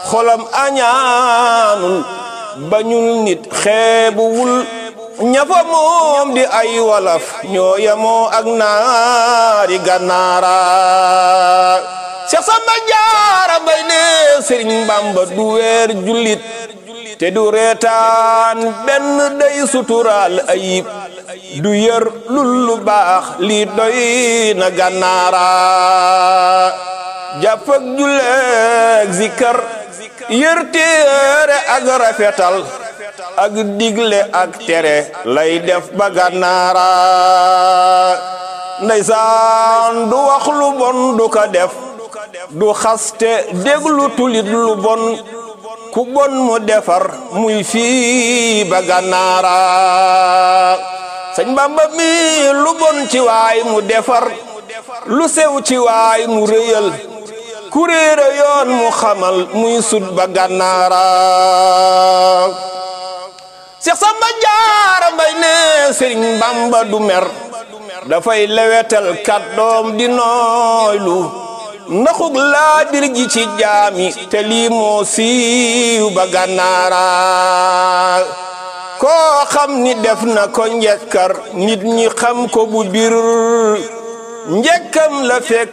xolam añaanul bañul nit xeebuwul ñafa moom di ay walaf ñoo yemoo ak naari gànnaara Seex Samba Jaara Mbay ne Sëriñ Bamba du weer jullit te du reetaan benn day suturaal ayib du yër lul lu baax lii doy na gànnaara jàpp ak julleeg zikar yër téere ak rafetal ak digle ak tere lay def ba gànnaara ndeysaan du wax lu bon du ko def du xaste déglu tulit lu bon ku bon mu defar muy fii ba gànnaara sëñ Bamba mi lu bon ci waay mu defar lu sew ci waay mu rëyal ku réere yoon mu xamal muy sut ba gànnaara Seex Samba Jaara Mbay ne Sëriñ Bamba du mer dafay lewetal kàddoom di nooylu ndaxug laa bir ji ci jaami te lii moo siiw ba gànnaara koo xam ni def na ko njekkar nit ñi xam ko bu bir njëkkam la fekk